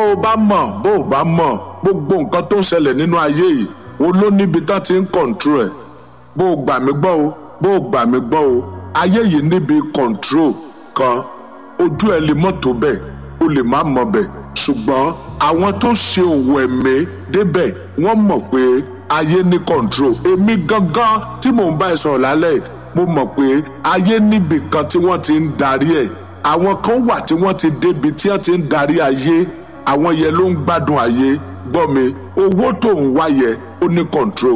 o bá mọ̀ bó o bá mọ̀ gbogbo nǹkan tó ń ṣẹlẹ̀ nínú ayé yìí o ló níbi tán ti ń kọ̀ǹtró ẹ̀ bó o gbà mí gbọ́ o bó o gbà mí gbọ́ o ayé yìí níbi kọ̀ǹtró kan ojú ẹ lè mọ̀ tó bẹ́ẹ̀ o lè má mọ̀ bẹ́ẹ̀ ṣùgbọ́n àwọn tó ṣe òwò ẹ̀mí débẹ̀ wọ́n mọ̀ pé ayé ní kọ̀ǹtró èmi gangan tí mò ń bá ẹ sọ̀rọ̀ lálẹ́ yìí mo mọ̀ pé ayé níbì kan tí wọ́n ti ń darí ẹ̀ àwọn kan wà tí wọ́n ti débi tí wọ́n ti ń darí ayé àwọn yẹn ló ń gbádùn ayé gbọ́ mi owó tó ń wá yẹ ó ní control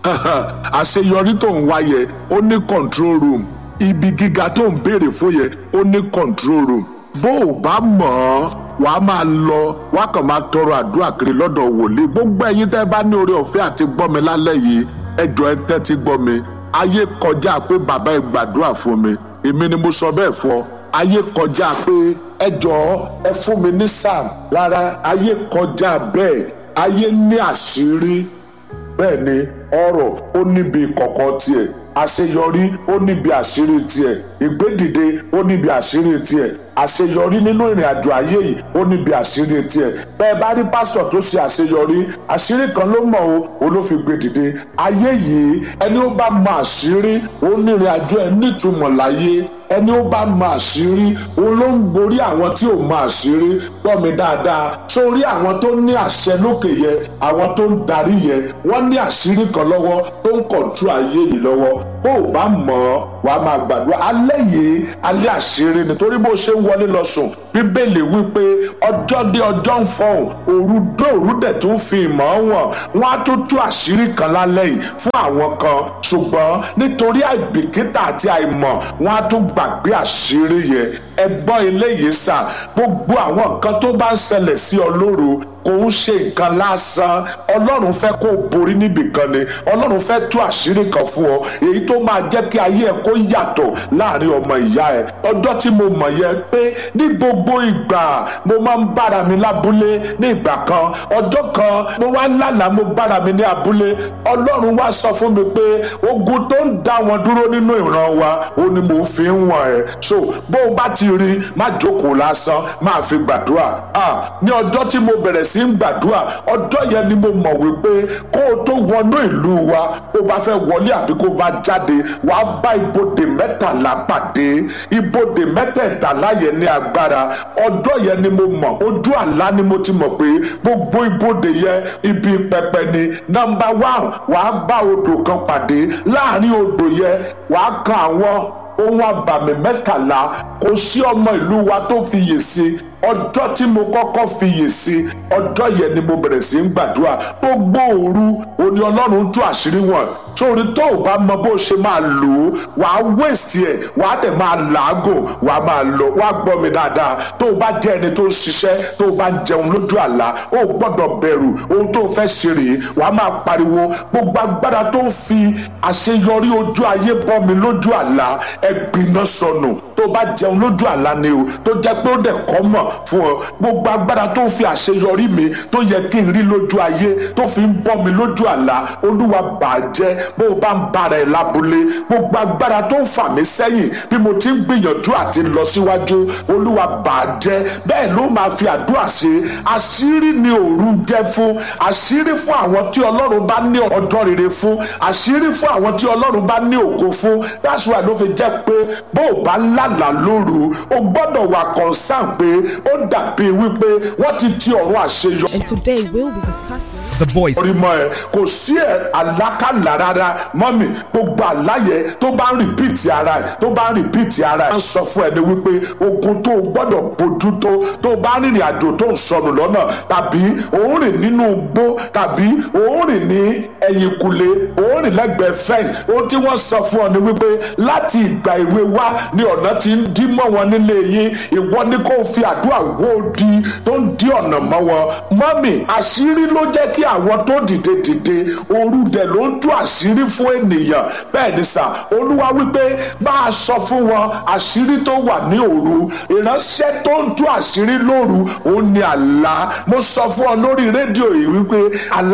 àṣeyọrí tó ń wá yẹ ó ní control room ibi gíga tó ń béèrè fún yẹ ó ní control room bó o bá mọ̀ ọ́ wàá máa lọ wàá kàn máa tọrọ àdúrà kiri lọ́dọ̀ wòlíì gbogbo ẹ̀yin tẹ́ bá ní oore ọ̀fẹ́ àti gbọ́ mi lálẹ́ yìí ẹ jọ̀ọ́ ẹ tẹ́tí gbọ́ mi ayé kọjá pé bàbá ẹ gbàdúrà fún mi èmi ni mo sọ bẹ́ẹ̀ fún ọ ayé kọjá pé ẹ jọ̀ọ́ ẹ fún mi ní sam rárá ayé kọjá bẹ́ẹ̀ ayé ní àṣírí bẹ́ẹ̀ ni ọ̀rọ̀ ó níbi kọ̀kọ̀ tiẹ̀ àṣeyọrí ó níbi àṣírí tiẹ̀ ìgbédìde ó níbi àṣírí tiẹ̀ àṣeyọrí nínú ìrìn àjò ayé yìí ó níbi àṣírí tiẹ̀ bẹ́ẹ̀ bá rí pásítọ̀ tó ṣe àṣeyọrí àṣírí kan ló mọ̀ o olófin gbé dìde ayé yìí ẹni ó bá mọ àṣírí ó ní ìrìn àjò ẹ̀ nítumọ̀ láyé ẹni ó bá mọ àṣírí òun ló ń borí àwọn tí ò mọ àṣírí gbọ́ mi dáadáa sórí àwọn tó ní àṣẹ lókè yẹ àwọn tó ń darí yẹ wọ́n ní àṣírí kan lọ́wọ́ tó ń kọ̀ntró ayé yìí lọ́wọ́ bó o bá mọ̀ ọ́ wàá máa gbàdúrà alẹ́ yìí alẹ́ àṣírí nítorí bó ṣe ń wọlé lọ sùn bíbélì wípé ọjọ́ dé ọjọ́ ń fọhùn òru dé òru dẹ̀ tó fi ìmọ̀ wọn wọn á tó tú àṣírí kan lálẹ́ yìí fún àwọn kan ṣùgbọ́n nítorí àìbìkítà àti àìmọ̀ wọn á tó gbàgbé àṣírí yẹn ẹgbọ́n eléyìí sà gbogbo àwọn nǹkan tó bá ń ṣẹlẹ̀ sí ọ lóru kò ń ṣe nǹkan lásán ọlọ́run fẹ́ kó o borí níbìkan ni ọlọ́run fẹ́ tú àṣírí kan fún ọ èyí tó máa jẹ́ kí ayé ẹ kó yàtọ̀ láàrin ọmọ ìyá ẹ ọjọ́ tí mo mọ̀ yẹ pé ní gbogbo ìgbà mo máa ń bára mi lábúlé ní ìgbà kan ọjọ́ kan mo wá lálàá mo bára mi ní abúlé ọlọ́run wá sọ fún mi pé ogun tó ń dá wọn dúró nínú ìran wa ó ní mo fi ń wọ̀n ẹ́ so bó o bá ti rí má jókòó lásán máa fi gbàdúrà ah ní ọjọ́ tí mo bẹ̀rẹ̀ sí ń gbàdúrà ọjọ́ yẹn ni mo mọ̀ wípé kó o tó wọnú ìlú wa bó bá fẹ́ wọlé àbí kó bá jáde wà á bá ibodè mẹ́tàlá pàdé ibodè mẹ́tẹ̀ẹ̀tàlá yẹn ní agbára ọjọ́ yẹn ni mo mọ̀ ojú àlá ni mo ti mọ̀ pé gbogbo ibodè yẹn ibi pẹpẹ ni nọ́mbà one wà á bá odò kan pàdé láàrin odò yẹn wà á kan àwọn ohun àbàmì mẹ́tàlá kò sí ọmọ ìlú wa tó fiyè sí ọjọ́ tí mo kọ́kọ́ fiyè sí ọjọ́ yẹn ni mo bẹ̀rẹ̀ sí ń gbàdúrà gbogbo òru òní ọlọ́run tú àṣírí wọn sórí tó o bá mọ bó ṣe máa lò ó wàá wèsì ẹ̀ wàá dẹ̀ máa làágùn wàá máa lọ wàá gbọ́ mi dáadáa tó o bá jẹ́ ẹni tó ń ṣiṣẹ́ tó o bá ń jẹun lójú àlá o gbọ́dọ̀ bẹ̀rù ohun tó o fẹ́ ṣe rèé wàá máa pariwo gbogbo agbára tó ń fi àṣeyọrí ojú ayé bọ́ mi lójú àlá ẹgbìnà sọnù tó o bá jẹun lójú àlá ni o tó jẹ́ pé ó dẹ̀ kọ́ mọ̀ fún ọ gbogbo agbára tó ń fi àṣeyọrí mi tó yẹ kí n rí lójú ayé tó fi ń bọ́ mi lójú àlá olúwa bàjẹ́ bó o bá ń bára ẹ̀ lábúlé gbogbo agbára tó ń fà mí sẹ́yìn bí mo ti ń gbìyànjú àti lọ síwájú olúwa bàjẹ́ bẹ́ẹ̀ ló máa fi àdúrà ṣe àṣírí ni òru jẹ́ fún àṣírí fún àwọn tí ọlọ́run bá ní ọjọ́ rere fún àṣírí fún àwọn tí ọlọ́run bá ní ògo fún that's why ló fi jẹ́ pé bó o bá lálàá lóru o gbọ́dọ̀ wà concern pé ó dàbí wípé wọ́n ti ti ọ̀run àṣeyọ. And today we'll be discussing The voice. orí mọ ẹ kò sí ẹ àlákàlà rárá mọ́mì gbogbo àláyẹ tó bá ń rìpíìtì ara ẹ tó bá ń rìpíìtì ara ẹ. wọ́n sọ fún ẹ ní wípé ogun tó o gbọ́dọ̀ bójú tó tó o bá rìnrìn àjò tó ń sọnù lọ́nà tàbí òun rìn nínú igbó tàbí òun rìn ní ẹ̀yìnkùlé òun rìn lẹ́gbẹ̀ẹ́ fẹ́ǹsì ohun tí wọ́n sọ fún ọ ní wípé láti ìgbà ìwé wá ni ọ̀nà ti ń dí mọ́ wọn nílé yín ìwọ ni kò fi àdúrà wó di tó ń dí ọ̀nà mọ́ wọn mọ́mì àṣírí ló jẹ́ kí àwọn tó dìde dìde òru dẹ̀ ló ń tú àṣírí fún ènìyàn bẹ́ẹ̀ ni sà olúwa wípé bá a sọ fún wọn àṣírí tó wà ní òru ìránṣẹ́ tó ń tú àṣírí lóru òun ni àlá mo sọ fún ọ lórí rédíò yìí wípé àlá